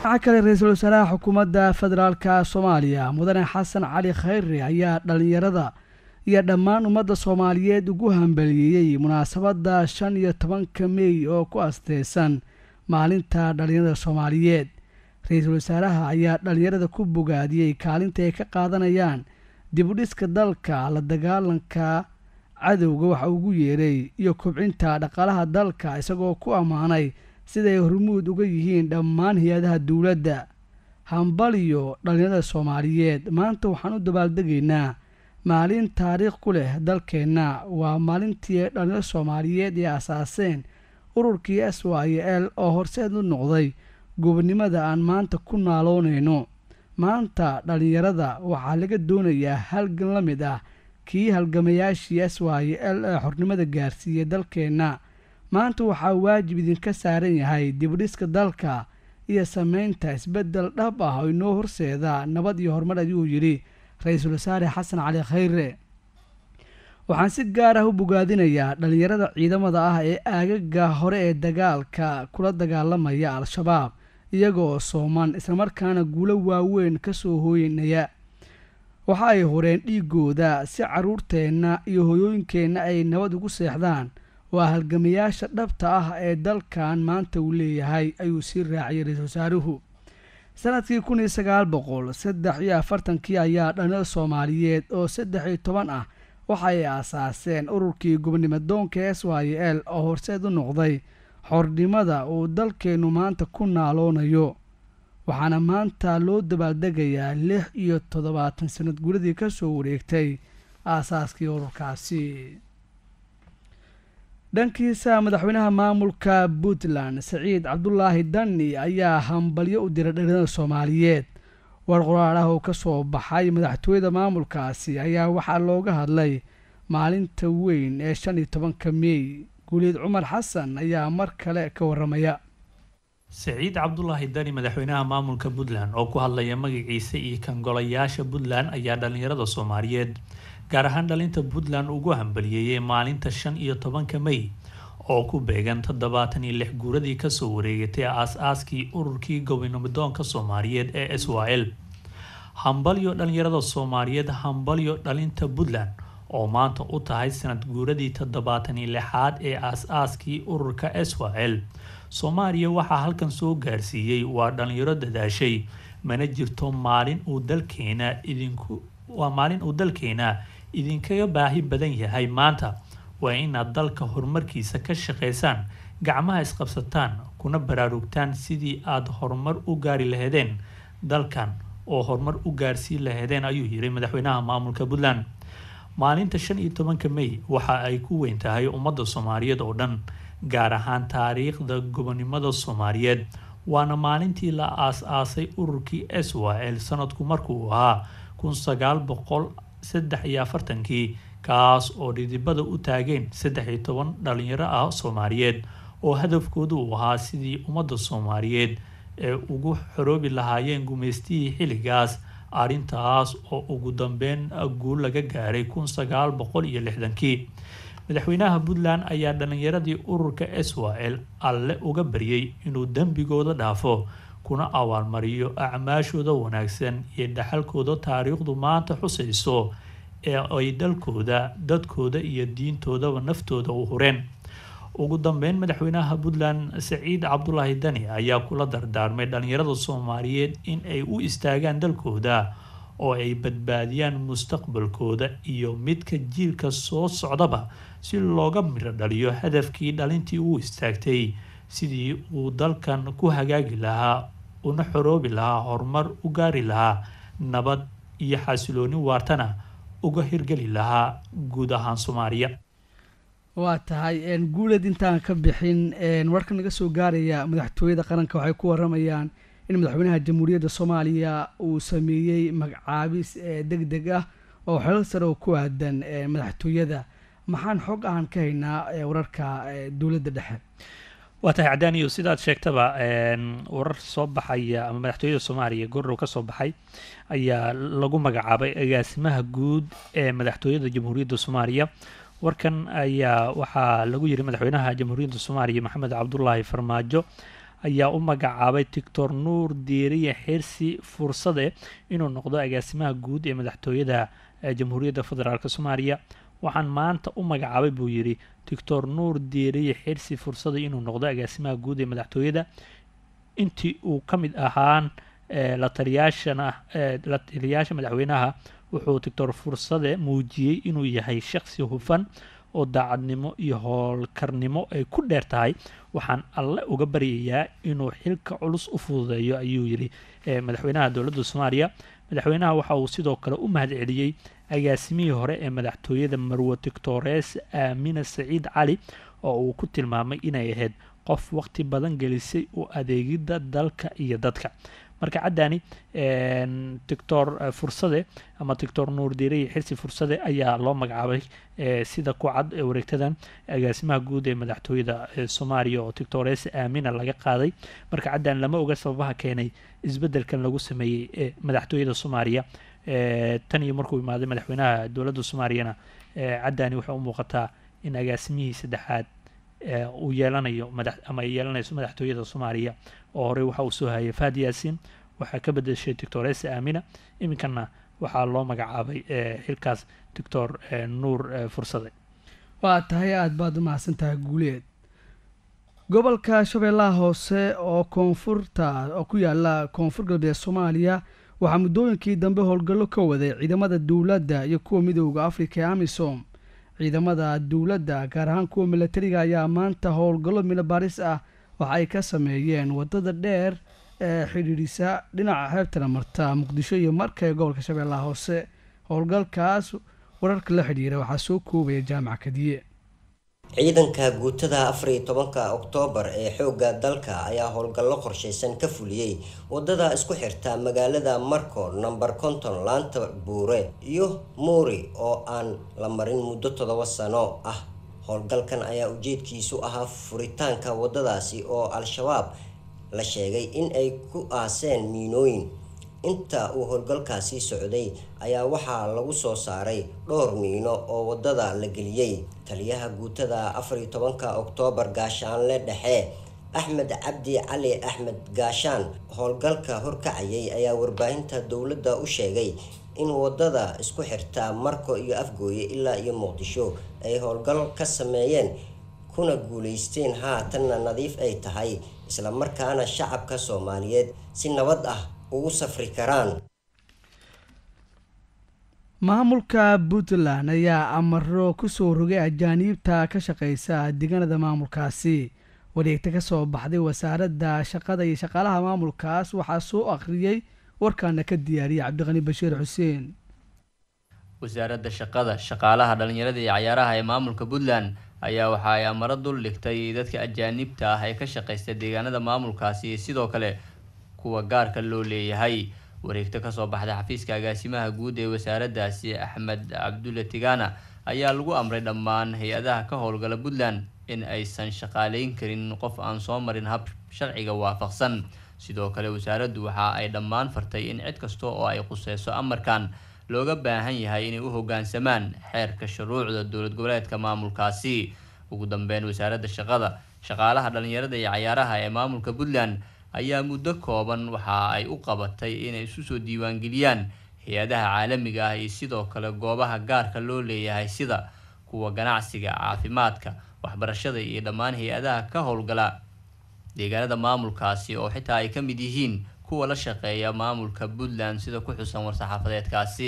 waxaa kale ra-iisul wasaaraha xukuumadda federaalka soomaaliya mudane xasan cali khayre ayaa dhallinyarada iyo dhammaan ummadda soomaaliyeed ugu hambaliyeeyey munaasabadda shan iyo tobanka mey oo ku asteysan maalinta dhallinyarada soomaaliyeed ra-iisul wasaaraha ayaa dhallinyarada ku bogaadiyey kaalinta ay ka qaadanayaan dibudhiska dalka la dagaalanka cadowga waxa ugu yeeray iyo kobcinta dhaqaalaha dalka isagoo ku ammaanay siday hormuud uga yihiin dhammaan hay-adaha dowladda hambaliyo dhallinyarada soomaaliyeed maanta waxaan u dabaaldegaynaa maalin taariikh ku leh dalkeenna waa maalintii dhallinyarada soomaaliyeed ee asaaseen ururkii s y l oo horseed u noqday gobonnimada aan maanta ku naaloonayno maanta dhallinyarada waxaa laga doonayaa halgan la mid ah kii halgamayaashii s y l ee xornimada gaarsiiyey dalkeenna maanta waxaa waajib idinka saaran yahay dibdhiska dalka iyo sameynta isbeddel dhab ah oo inoo horseeda nabad iyo horumar ayuu yidhi ra-iisul wasaare xasan cali khayre waxaan si gaar ah u bogaadinayaa dhallinyarada ciidamada ah ee aagaga hore ee dagaalka kula dagaalamaya al-shabaab iyagoo sooman islamarkaana guulo waaweyn ka soo hooynaya waxa ay horeen dhiigooda si caruurteenna iyo hoyooyinkeenna ay nabad ugu seexdaan waa halgamayaasha dhabta ah ee dalkan maanta uu leeyahay ayuu sii raaciyay ra-iisul wasaaruhu sanadkii kun iyo sagaal boqol saddex iyo afartankii ayaa dhallinyada soomaaliyeed oo saddex iyo toban ah waxa ay aasaaseen ururkii gobonnimo doonka s y l oo horseed u noqday xornimada uu dalkeennu maanta ku naaloonayo waxaana maanta loo dabaaldegayaa lix iyo toddobaatan sanad guradii ka soo wareegtay aasaaskii ururkaasi dhankiisa madaxweynaha maamulka puntland saciid cabdulaahi dani ayaa hambalyo u diray dhallinyarada soomaaliyeed war qoraal ah oo ka soo baxay madaxtooyada maamulkaasi ayaa waxaa looga hadlay maalinta weyn ee shan iyo tobanka mey guuleed cumar xasan ayaa mar kale ka waramaya saciid cabdulaahi dani madaxweynaha maamulka puntland oo ku hadlaya magaciisa iyo kangolayaasha puntland ayaa dhallinyarada soomaaliyeed gaar ahaan dhalinta puntland ugu hambaliyeeyay maalinta shan iyo tobanka mey oo ku beegan toddobaatan iyo lix guuradii kasoo wareegatay aas-aaskii ururkii gobonimidoonka soomaaliyeed ee s y l hambalyo dhalinyarada soomaaliyeed hambalyo dhalinta puntland oo maanta u tahay sanad guuradii toddobaatan iyo lixaad ee aas-aaskii ururka s y l soomaaliya waxaa halkan soo gaarsiiyey waa dhalinyaro dadaashay mana jirto maalin uu dalkeena idinku waa maalin uu dalkeena idinkaga baahi badan yahay maanta waa inaad dalka horumarkiisa ka shaqaysaan gacmaha isqabsataan kuna baraarugtaan sidii aada horumar u gaari laheedeen dalkan oo horumar u gaarsiin laheedeen ayuu yiri madaxweynaha maamulka puntland maalinta shan iyo tobanka mey waxa ay ku weyn tahay ummadda soomaaliyeed oo dhan gaar ahaan taariikhda gobonimada soomaaliyeed waana maalintii la aas-aasay ururkii s y l sanadku markuu ahaa kun sagaal boqol saddex iyo afartankii kaas oo dhidibada u taageen saddex iyo toban dhalinyaro ah soomaaliyeed oo hadafkoodu uu ahaa sidii ummadda soomaaliyeed ee ugu xoroobi lahaayeen gumaystihii xilligaas arrintaas oo ugu dambeyn guul laga gaaray kun sagaal boqol iyo lixdankii madaxweynaha puntland ayaa dhalinyaradii ururka s y l alle uga baryay inuu dembigooda dhaafo kuna abaalmariyo acmaashooda wanaagsan iyo dhaxalkooda taariikhdu maanta xusayso ee ay dalkooda dadkooda iyo diintoodaba naftooda u hureen ugu dambeyn madaxweynaha puntland saciid cabdulaahi dani ayaa kula dardaarmay dhalinyarada soomaaliyeed in ay u istaagaan dalkooda oo ay badbaadiyaan mustaqbalkooda iyo midka jiilka soo socdaba si looga midho dhaliyo hadafkii dhalintii uu istaagtay sidii uu dalkan ku hagaagi lahaa una xoroobi lahaa horumar u gaari lahaa nabad iyo xasilooni waartana uga hirgeli lahaa guud ahaan soomaaliya waa tahay guuleed intaan ka bixin warka naga soo gaaraya madaxtooyada qaranka waxay ku waramayaan in madaxweynaha jamhuuriyadda soomaaliya uu sameeyey magacaabis deg deg ah oo xelal sare oo ku aadan madaxtooyada maxaan xog ahaan ka haynaa wararka dowladda dhexe waa tahay cadaaniyo sidaad sheegtaba warar soo baxaya ama madaxtooyada soomaaliya gorow ka soo baxay ayaa lagu magacaabay agaasimaha guud ee madaxtooyada jamhuuriyadda soomaaliya warkan ayaa waxaa lagu yiri madaxweynaha jamhuuriyadda soomaaliya maxamed cabdulaahi farmaajo ayaa u magacaabay doctor nuur diiriye xirsi fursade inuu noqdo agaasimaha guud ee madaxtooyada jamhuuriyadda federaalk soomaaliya waxaan maanta u magacaabay buu yidhi doctor nuur diiriye xirsi fursade inuu noqdo agaasimaha guud ee madaxtooyada intii uu ka mid ahaan la taliyaashana la taliyaasha madaxweynaha wuxuu doctor fursade muujiyey inuu yahay shaqsi hufan oo daacadnimo iyo howlkarnimo ay ku dheer tahay waxaan alle uga baryayaa inuu xilka culus u fududeeyo ayuu yidhi madaxweynaha dowladda soomaaliya madaxweynaha waxa uu sidoo kale u mahad celiyey agaasimihii hore ee madaxtooyada marwe doctores aamina saciid cali oo uu ku tilmaamay inay ahayd qof waqti badan gelisay u adeegidda dalka iyo dadka marka caddani doctor fursade ama doctor nuur diiriye xirsi fursade ayaa loo magacaabay sida ku cad wareegtadan agaasimaha guud ee madaxtooyada soomaaliya oo doctores aamina laga qaaday marka caddani lama oga sababaha keenay isbeddelkan lagu sameeyey ee madaxtooyada soomaaliya tan iyo markuu imaaday madaxweynaha dowladda soomaaliyana caddani waxay u muuqataa in agaasimihii saddexaad uu yeelanayo madax ama ay yeelanayso madaxtooyada soomaaliya oo horey waxa uu soo hayay fahad yaasiin waxaa ka bedeshay doctoresa aamina iminkana waxaa loo magacaabay xilkaas doctor nuur fursade waa tahay aada baad u mahadsan tahay guuleed gobolka shabeellaha hoose oo koonfurta oo ku yaala koonfur galbeed soomaaliya waxaa muddooyinkii dambe howlgallo ka waday ciidamada dowladda iyo kuwa midooda afrika ee amisom ciidamada dowladda gaar ahaan kuwa milatariga ayaa maanta howlgallo milobaaris ah waxa ay ka sameeyeen waddada dheer ee xidhiidhisa dhinaca xeebtana marta muqdisho iyo marka ee gobolka shabeellaha hoose howlgalkaas wararka la xidhiira waxaa soo koobaya jaamac kadiye ciidanka guutada afar iyo tobanka oktoobar ee xoogga dalka ayaa howlgallo qorshaysan ka fuliyey wadada isku xirta magaalada marco namber konton laanta buure iyo muuri oo aan la marin muddo toddoba sano ah howlgalkan ayaa ujeedkiisu ahaa furitaanka wadadaasi oo al-shabaab la sheegay in ay ku aaseen miinooyin inta uu howlgalkaasi socday ayaa waxaa lagu soo saaray dhowr miino oo wadada la geliyey taliyaha guutada afar iyo tobanka oktoobar gaashaanle dhexe axmed cabdi cali axmed gaashaan howlgalka horkacayay ayaa warbaahinta dowladda u sheegay in wadada isku xirta marko iyo afgooye ilaa iyo muqdisho ay howlgal ka sameeyeen kuna guuleysteen haatanna nadiif ay tahay islamarkaana shacabka soomaaliyeed si nabad ah ugu safri karaan maamulka puntland ayaa amaro kusoo rogay ajaaniibta ka shaqeysa deegaanada maamulkaasi wareegta kasoo baxday wasaaradda shaqada iyo shaqaalaha maamulkaas waxaa soo akhriyey warkaana ka diyaariyay cabdiqani bashiir xuseen wasaaradda shaqada shaqaalaha dhalinyarada iyo cayaaraha ee maamulka puntland ayaa waxa ay amaro dul dhigtay dadka ajaanibta ah ee ka shaqeysta deegaanada maamulkaasi iyo sidoo kale kuwa gaarka loo leeyahay wareegto kasoo baxday xafiiska agaasimaha guud ee wasaaraddaasi axmed cabdulle tigana ayaa lagu amray dhammaan hay-adaha ka howlgala puntland in aysan shaqaaleyn karin qof aan soo marin hab sharciga waafaqsan sidoo kale wasaaraddu waxa ay dhammaan fartay in cid kasta oo ay quseyso amarkan looga baahan yahay inay u hoggaansamaan xeerka shuruucda dowlad goboleedka maamulkaasi ugu dambeyn wasaaradda shaqada shaqaalaha dhalinyarada iyo cayaaraha ee maamulka puntland ayaa muddo kooban waxa ay u qabatay inay isu soo diiwaangeliyaan hay-adaha caalamiga ah iyo sidoo kale goobaha gaarka loo leeyahay sida kuwa ganacsiga caafimaadka waxbarashada iyo dhammaan hay-adaha ka howlgala deegaanada maamulkaasi oo xitaa ay ka mid yihiin kuwa la shaqeeya maamulka puntland sida ku xusan war-saxaafadeedkaasi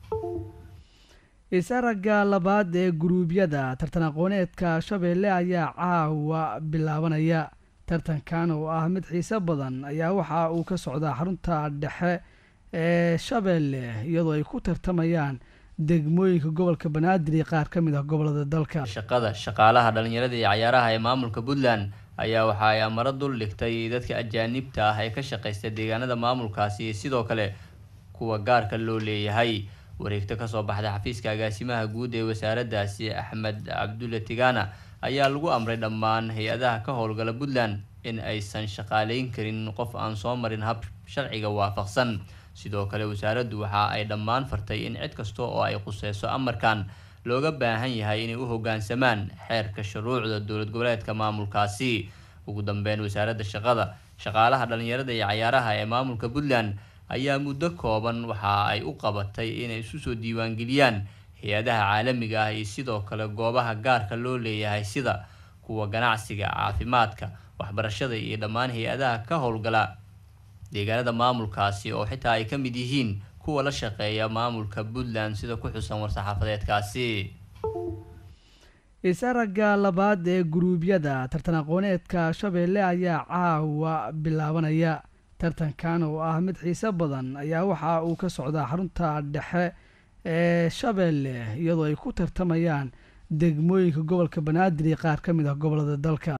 is-aragga labaad ee guruubyada tartan aqooneedka shabeelle ayaa caawa bilaabanaya tartankan oo ah mid xiise badan ayaa waxa uu ka socdaa xarunta dhexe ee shabeelle iyadoo ay ku tartamayaan degmooyinka gobolka banaadir iyo qaar ka mid ah gobolada dalka shaqada shaqaalaha dhalinyarada iyo cayaaraha ee maamulka puntland ayaa waxa ay amaro dul dhigtay dadka ajaanibta ah ee ka shaqeysta deegaanada maamulkaasi iyo sidoo kale kuwa gaarka loo leeyahay wareegto kasoo baxday xafiiska agaasimaha guud ee wasaaraddaasi axmed cabdulle tigana ayaa lagu amray dhammaan hay-adaha ka howlgala puntland in aysan shaqaaleyn karin qof aan soo marin hab sharciga waafaqsan sidoo kale wasaaraddu waxa ay dhammaan fartay in cid kasta oo ay quseyso amarkan looga baahan yahay inay u hoggaansamaan xeerka shuruucda dowlad goboleedka maamulkaasi ugu dambeyn wasaaradda shaqada shaqaalaha dhalinyarada iyo cayaaraha ee maamulka puntland ayaa muddo kooban waxa ay u qabatay inay isu soo diiwaangeliyaan hay-adaha caalamiga ah iyo sidoo kale goobaha gaarka loo leeyahay sida kuwa ganacsiga caafimaadka waxbarashada iyo dhammaan hay-adaha ka howlgala deegaanada maamulkaasi oo xitaa ay ka mid yihiin kuwa la shaqeeya maamulka puntland sida ku xusan war-saxaafadeedkaasi isaragga labaad ee guruubyada tartan aqooneedka shabeelle ayaa caawa bilaabanaya tartankan oo ah mid xiise badan ayaa waxa uu ka socdaa xarunta dhexe ee shabeelle iyadoo ay ku tartamayaan degmooyinka gobolka banaadir iyo qaar ka mid ah gobolada dalka